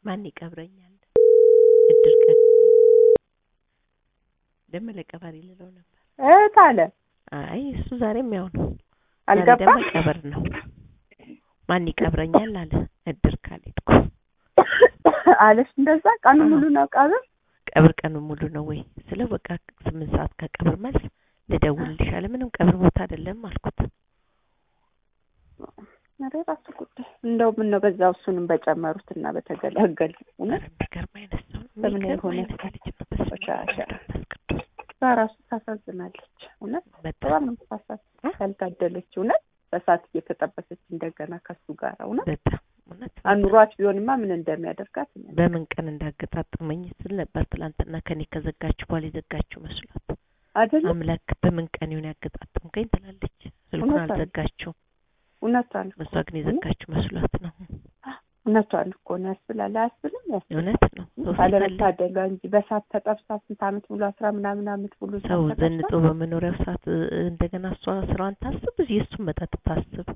ማን ይቀብረኛል? እድር ቀን ደመለ ቀባሪ ልለው ነበር። እህት አለ አይ እሱ ዛሬም ያው ነው። ዛሬ አልገባም። ደግሞ ቀብር ነው። ማን ይቀብረኛል አለ እድር ካልሄድኩ። አለሽ እንደዛ ቀኑ አዎ። ሙሉ ነው ቀብር። ቀብር ቀኑ ሙሉ ነው ወይ ስለው በቃ ስምንት ሰዓት ከቀብር መልስ ልደውልልሽ አለ። ምንም ቀብር ቦታ አይደለም አልኩት። ኧረ እራሱ ጉዳይ እንደው ምን ነው በዛው እሱንም በጨመሩት እና በተገላገል እውነት ኧረ የሚገርም አይነት ሰው ነው። በምን የሚገርም የሆነ አይነት ልጅ ነው። በስመ አብ ቆሻሻ። ወመንፈስ ቅዱስ በራሱ ታሳዝናለች። እውነት በጣም በጣም ነው የምታሳዝን። ያልታደለች እውነት በሳት እየተጠበሰች እንደገና ከሱ ጋር እውነት በጣም እውነት አኑሯት ቢሆንማ ምን እንደሚያደርጋት እኔ አላውቅም። በምን ቀን እንዳገጣጠመኝ ስል ነበር ትላንትና ከኔ ከዘጋችሁ በኋላ የዘጋችሁ መስሏት አይደለም አምላክ በምን ቀን ይሆን ያገጣጠምከኝ ትላለች። ስልኩን እውነቷን ነው። አልዘጋችሁም። እውነቷን እሷ ግን የዘጋችሁ መስሏት ነው። እውነቷን እኮ ነው ያስብላል። አያስብልም? ያስብላል። እውነት ነው። ሰው ሲፈልግ አለመታደሏ እንጂ በሳት ተጠብሳ ስንት ዓመት ሙሉ አስራ ምናምን ዓመት ሙሉ እሳት ሰው ተጠብሳ ዘንጦ በመኖሪያው ሰዓት እ፣ እንደገና እሷ ስራዋን ታስብ፣ የእሱን መጠጥ ታስብ።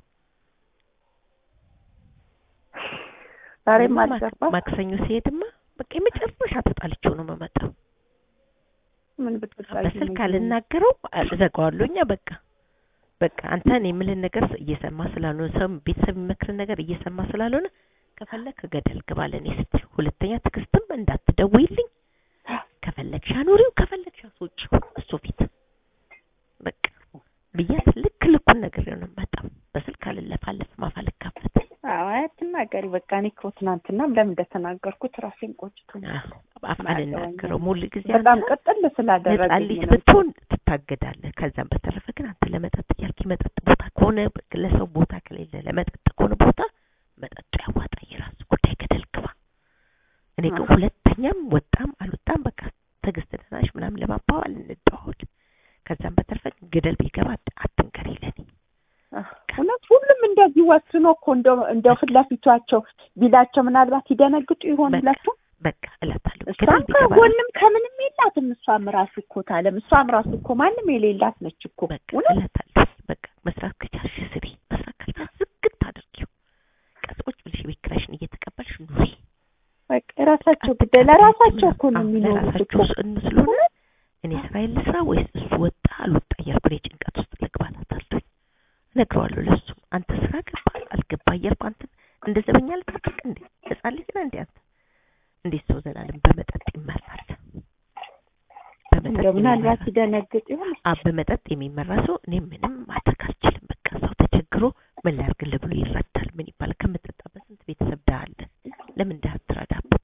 ዛሬም ማክ- አልገባ ማክሰኞ ሲሄድማ በቃ የመጨረሻ ተጣልቼው ነው የምመጣው። ምን ብትጣይ በስልክ አልናገረው እዘጋዋለሁ። እኛ በቃ በቃ አንተ እኔ የምልህን ነገር እየሰማ ስላልሆነ ሰው ቤተሰብ የሚመክርን ነገር እየሰማ ስላልሆነ ከፈለክ ገደል ግባ ለእኔ ስትል፣ ሁለተኛ ትዕግስትም እንዳትደውይልኝ ከፈለግሽ አኑሪው ከፈለግሽ አስወጪው እሱ ፊት በቃ ብያት ልክ ልኩን ነገር ነው በጣም በስልክ አልለፋለፍ ማፋ ልካፈት አዎ አትናገሪ በቃ እኔ እኮ ትናንትናም ለምን እንደተናገርኩት ራሴን ቆጭቶኛል። አፍ አልናገረው ሙሉ ጊዜ በጣም አንተ ቅጥል ህጻን ስላደረገኝ ልጅ ነው። ብትሆን ትታገዳለህ። ከዛም በተረፈ ግን አንተ ለመጠጥ እያልክ መጠጥ ቦታ ከሆነ ለሰው ቦታ ከሌለ ለመጠጥ ከሆነ ቦታ መጠጡ ያዋጣ፣ የራሱ ጉዳይ፣ ገደል ግባ። እኔ ግን አዎ። ሁለተኛም ወጣም አልወጣም በቃ ትዕግስት ደህናሽ ምናምን ለማባባል እንደዋወል። ከዛም በተረፈ ግን ገደል ቢገባ አትንገሪ ለኔ። እውነት ሁሉም እንደዚህ ወስኖ እኮ እንደው እንደው ፊት ለፊቷቸው ቢላቸው ምናልባት ይደነግጡ ይሆን በቃ ብላችሁ በቃ እላታለሁ። ገደል እሷም ቢገባ ከጎንም ከምንም የላትም። እሷም ራሱ እኮ ታለም እሷም ራሱ እኮ ማንም የሌላት ነች እኮ በቃ እውነት እላታለሁ። በቃ መስራት ከቻልሽ ስሪ፣ መስራት ካልቻልሽ ዝግት አድርጊው። ቀጽቆች ብልሽ ቤት ኪራይሽን እየተቀበልሽ ኑሪ። በቃ የራሳቸው ጉዳይ ለራሳቸው እኮ ነው አዎ፣ የሚኖሩት እኮ ለራሳቸው ስ- ስለሆነ እኔ ስራዬን ልስራ ወይስ እሱ ወጣ አልወጣ እያልኩ እኔ ጭንቀት ውስጥ ልግባ እላታለሁ። እነግረዋለሁ ለእሱም አንተ ስራ ገባ አልገባ እያልኩ አንተ እንደ ዘበኛ ልጠብቅ እንዴ? ህጻን ልጅ ነህ እንዴ አንተ? እንዴት ሰው ዘላለም በመጠጥ ይመራል? በመጠጥ እንደው ምናልባት የሚመራ- ይደነግጥ ይሆን አ በመጠጥ የሚመራ ሰው እኔ ምንም ማድረግ አልችልም። በቃ ሰው ተቸግሮ ምን ላድርግልህ ብሎ ይረዳል። ምን ይባላል? ከምትጠጣበት ስንት ቤተሰብ ድሀ አለ። ለምን ድሀ አትረዳበት?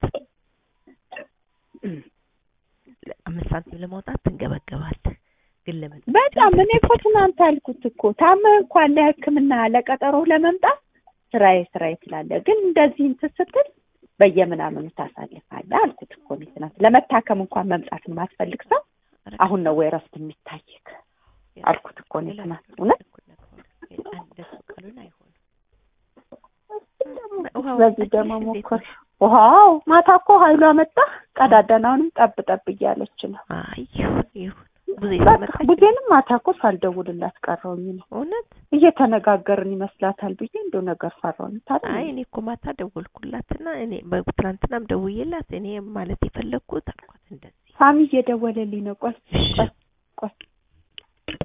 አምስት ሳንቲም ለማውጣት ትንገበገባለህ። ግን ለመጠጥ በጣም እኔ እኮ ትናንት አልኩት እኮ ታመህ እንኳን ለሕክምና ለቀጠሮ ለመምጣት ስራዬ ስራዬ ትላለህ፣ ግን እንደዚህ እንትን ስትል በየምናምኑ ታሳልፋለህ አልኩት እኮ እኔ ትናንት። ለመታከም እንኳን መምጣት የማትፈልግ ሰው አሁን ነው ወይ እረፍት የሚታይክ አልኩት እኮ እኔ ትናንት። እውነት እንደሱ ካልሆነ አይሆንም። በዚህ ደግሞ ሞከር ውሃው ማታ እኮ ኃይሏ መጣ ቀዳደናውንም ጠብ ጠብ እያለች ነው። አይ ይሁን ይሁን ብዙ በቃ የተመጣች ቡዜንም ማታ እኮ ሳልደውልላት ቀረውኝ ነው እውነት እየተነጋገርን ይመስላታል ብዬ እንደው ነገር ፈራሁኝ። ታዲያ አይ እኔ እኮ ማታ ደወልኩላትና እኔ በትናንትናም ደውዬላት እኔ ማለት የፈለግኩት አልኳት እንደዚህ ሳሚ እየደወለልኝ ነው። ቆይ እሺ ቆይ